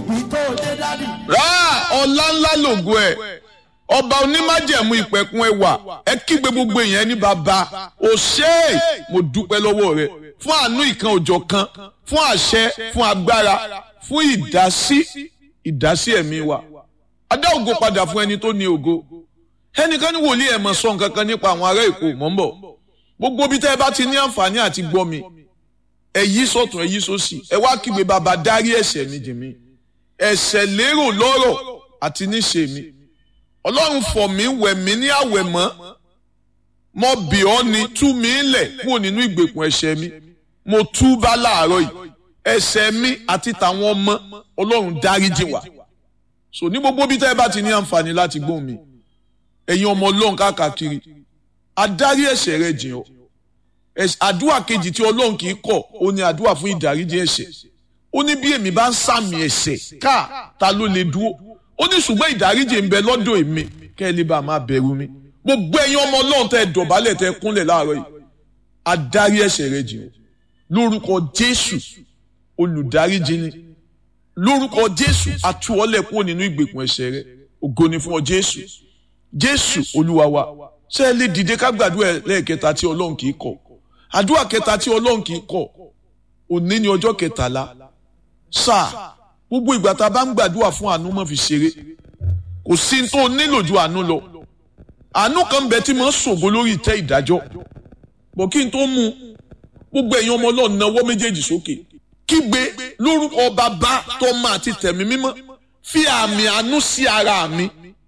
ibi tó dé dádì. rà ọlá ńlá lògo ẹ̀ ọba onímájẹ̀mú ìpẹ̀kun ẹwà ẹ kígbe gbogbo èèyàn ní bàbá o ṣé mo dúpẹ́ lọ́wọ́ rẹ fún àánú ìkan òjọ̀ kan fún àṣẹ fún agbára fún ìdásí ìdásí ẹ̀mí wa adá ògo padà fún ẹni tó ní ògo ẹnìkan ní wòlíì ẹ̀ mọ̀ sọ nǹkan kan nípa àwọn ará èkó mọ̀ ń bọ̀ gbogbo bí tẹ́ ẹ bá ti ní àǹfààní àti gbọ́ mi ẹ yí sọ̀tún ẹ yí sósì ẹ wá kígbe bàbá dárí ẹ̀ṣẹ̀ mi jì mí ẹ̀ṣẹ̀ lérò lọ́rọ̀ àti níṣe mi ọlọ́run fọ̀ mí wẹ̀ mí ní àwẹ̀ mọ́ mo bì ọ́ ni tú mi lẹ̀ kúrò nínú ìgbèkùn ẹ̀ṣẹ̀ mi mo tú bá láàárọ̀ yìí ẹ̀ṣẹ̀ mi àti tàwọn ọmọ ọlọ́run dáríjì wá so ní gbogbo bí tẹ́ ẹ bá ti ní àǹfààní láti gbóhùn mi ẹ̀yin ọmọ ọlọ́run káàkiri adarí ẹ̀ṣẹ̀ rẹ jìn ọ́ àdúrà kejì tí ọlọ́run kì í kọ̀ ó ní àdúrà fún ìdáríjì ẹ̀ṣẹ̀ ó ní bí èmi bá ń sàmì ẹ̀ṣẹ̀ káà ta ló lè dúró ó ní ṣùgbọ́n ìdáríjì ń bẹ lọ́dọ̀ èmi kẹ́ ẹ lè bá máa bẹ̀rù mi gbogbo ẹ̀yin ọmọ ọlọ́run tẹ́ ẹ dọ̀bálẹ̀ tẹ́ ẹ kúnlẹ̀ láàárọ̀ yìí adarí ẹ̀ṣẹ̀ rẹ jìn ọ́ lórúkọ jésù olùdáríjì ni lórúkọ jésù àtúwọ́lẹ̀ kúrò nínú ìgbèkùn ẹ̀ṣẹ̀ rẹ ògo ni fún ọ jésù jésù olúwa wa ṣé ẹ lè dìde ká gbàdúrà lẹ́ẹ̀kẹta tí ọlọ́run kì í kọ̀ àdúrà kẹta tí ọlọ́run kì í kọ̀ òní ni ọjọ́ kẹtàlá sáà gbogbo ìgbà tá a bá ń gbàdúrà fún àánú mọ́ fi ṣeré kò sí tó nílò ju àánú lọ àánú kan bẹ tí mo ń ṣògo lórí ìtẹ́ ìdájọ́ bọ̀ kí n tó mú gbogbo ẹ̀yin ọmọ ọlọ́run náwó méjèèjì sókè kígbe lórúkọ bàbá tọ́mọ àti tẹ̀mí mímọ́ fi àmì àánú sí ara mi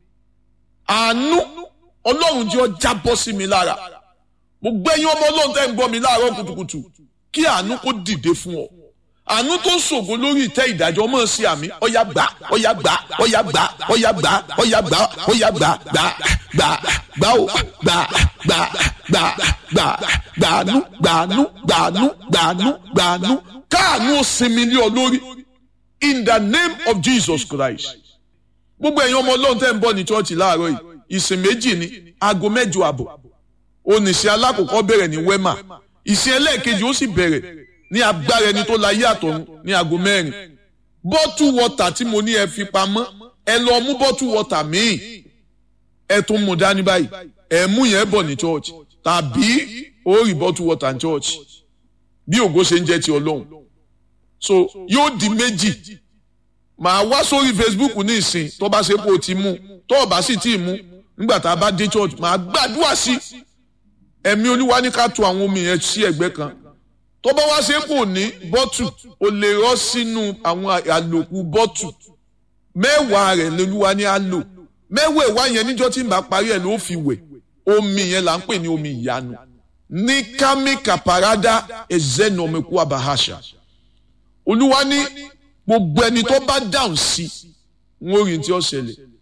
àánú ọlọ́run jẹ́ ọ jábọ́ sí mi lára gbogbo ẹ̀yin ọmọ ọlọ́run tẹ́ ń gbọ́ mi láàárọ̀ kùtùkùtù kí àánú kó dìde fún ọ àánú tó ń ṣògo lórí ìtẹ́ ìdájọ́ mọ̀ sí àmì ọ̀yà gbà ọ̀yà gbà ọ̀yà gbà ọ̀yà gbà ọ̀yà gbà ọ̀yà gbà gbà gbà gbà ó gbà gbà gbà gbà gbàánú gbàánú gbàánú gbàánú gbàánú káàánú ó sinmi lé ọ lórí in the name of Jesus Christ gbogbo ẹ̀yin ọmọ ọlọ́run tẹ́ ń bọ̀ ní chọ́ọ̀chì láàárọ̀ yìí ìsìn méjì ni aago mẹ́jọ àbọ̀ oníṣẹ́ alákòókò bẹ̀rẹ̀ ní wema ìsìn ẹlẹ́ẹ̀kejì ó sì bẹ̀rẹ̀ ní agbára ẹni tó láyé àtọ̀run ní aago mẹ́rin bọ́tù wọ́tà tí mo ní ẹ fi pamọ́ ẹ lọ mú bọ́tù wọ́tà míì ẹ tún mú dání báyìí ẹ mú yẹn bọ̀ ní church tàbí ó rí bọ́tù wọ́tà ní church bí ògo ṣe ń jẹ́ ti ọlọ́run so yóò di méjì màá wá sórí Facebook ní ìsìn tó bá ṣe pé o ti mú tó o bá sì tí ì mú nígbà tá a bá dé church màá gbàdúrà sí ẹ̀mí olúwa ní ká tu àwọn omi yẹn sí ẹ̀gbẹ́ kan tó bá wá ṣe kò ní bọ́tù o lè rọ́ sínú àwọn àlòkù bọ́tù mẹ́wàá rẹ̀ lolúwa ní á lò mẹ́wàá ìwá yẹn níjọ́ tí n bá parí ẹ̀ ló fi wẹ̀ omi yẹn là ń pè ní omi ìyanu ní kámi kàpàrádà ẹ̀zẹ́nọ̀mẹ́kú abahasha olúwa ní gbogbo ẹni tó bá dáhùn sí wọn ò rí tí ó ṣẹlẹ̀